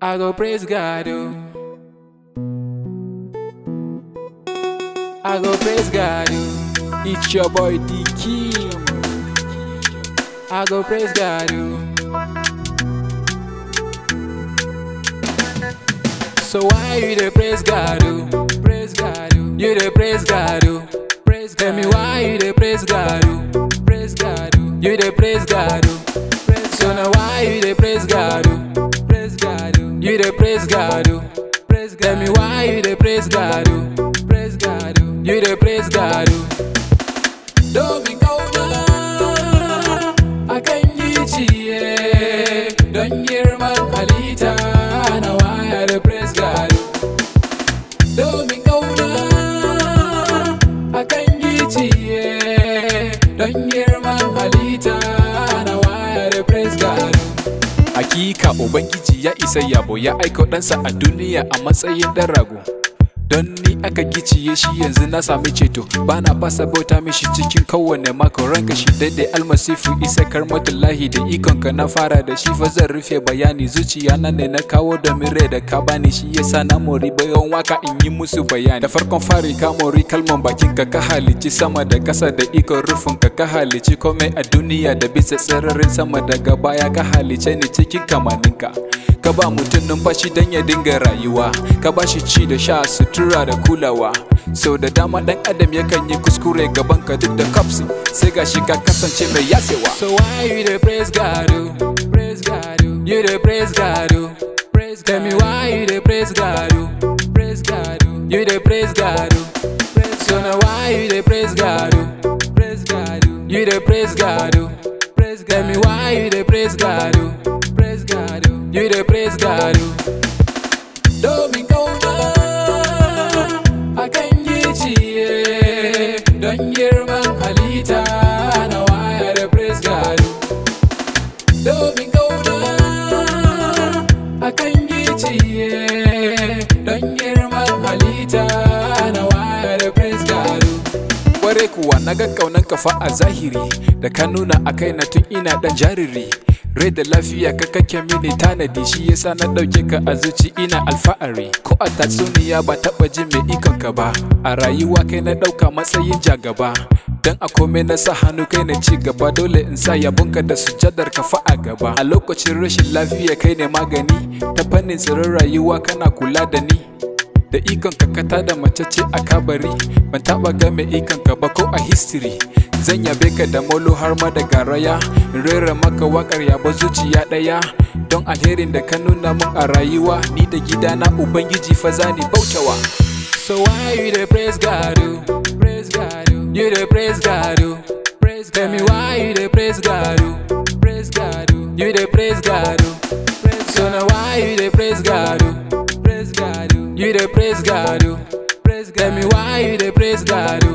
I go praise God, oh. I go praise God, oh. It's your boy D King. I go praise God, oh. So why you dey praise God, oh? Praise God, oh. You dey praise God, oh. Praise God. Tell me why you dey praise God, oh? Praise God, oh. You dey praise God, oh. Praise so now why you dey praise God, oh? Praise God, oh. You dey praise God, oh. Praise God. Tell me why you dey praise God, oh? Praise God, oh. You dey praise God, oh. Domin kauna akan yi ciye don girman halitta na waya da praise God. Domin kauna akan yi ciye don girman halitta na waya da praise God. Hakika Ubangiji ya isa yabo ya aiko ɗansa a duniya a matsayin ɗan rago. Don ni aka giciye shi yanzu na sami ceto bana fasa bauta mishi cikin kowane mako ranka shi daidai almasifu isa karmatullahi da ikonka na fara da shi fa zan rufe bayani zuciya na ne na kawo da rai da ka bani shi yasa na mori bayan waka in yi musu bayani da farkon fari ka mori kalman bakin ka ka halici sama da kasa da ikon rufin ka ka halici komai a duniya da bisa sararin sama daga baya ka halice ni cikin kamaninka ka ba mutum numfashi don ya dinga rayuwa ka ba shi ci da sha sutura da kulawa sau da dama dan adam yakan yi kuskure gaban ka duk da kapsi sai gashi ka kasance mai yasewa So why you dey praise God, oh? Praise God, oh. You dey praise God, oh. Praise Tell me why you dey praise God, oh? Praise God, oh. You dey praise God, oh. Praise so now why you dey praise God, oh? Praise God, oh. You dey praise God, oh. Praise Tell me why you dey praise God, oh? Praise God, oh. You dey praise God, oh. Domin kauna akan yi ciye don girman halitta na waya da praise God. Domin kauna akan yi ciye don girman halitta na waya da praise God. Kware kuwa na ga kaunan kafa a zahiri da ka nuna a kai na tun ina dan jariri rai da lafiya ka kake mini tanadi shi yasa na dauke ka a zuci ina alfa'ari ko a tatsuniya ba taba jin mai ikon ka ba a rayuwa kai na dauka matsayin jagaba dan a komai na sa hannu kai na ci gaba dole in sa yabonka da sujadar ka fa a gaba a lokacin rashin lafiya kai ne magani ta fannin tsirin rayuwa kana kula da ni da ikon kakata da mace ce a kabari ban taba ga mai ikon ka ba ko a history zan yabe ka da molo har ma da garaya in rera maka wakar yabo zuciya daya don alherin da ka nuna min a rayuwa ni da gidana ubangiji fa zani bautawa So why you dey praise God, oh? Praise God, oh. You dey praise God, oh. Praise Tell me why you dey praise God, oh? Praise God, oh. You dey praise God, oh. Praise so now why you dey praise God, oh? Praise God, oh. You dey praise God, oh. Praise Tell me why you dey praise God, oh?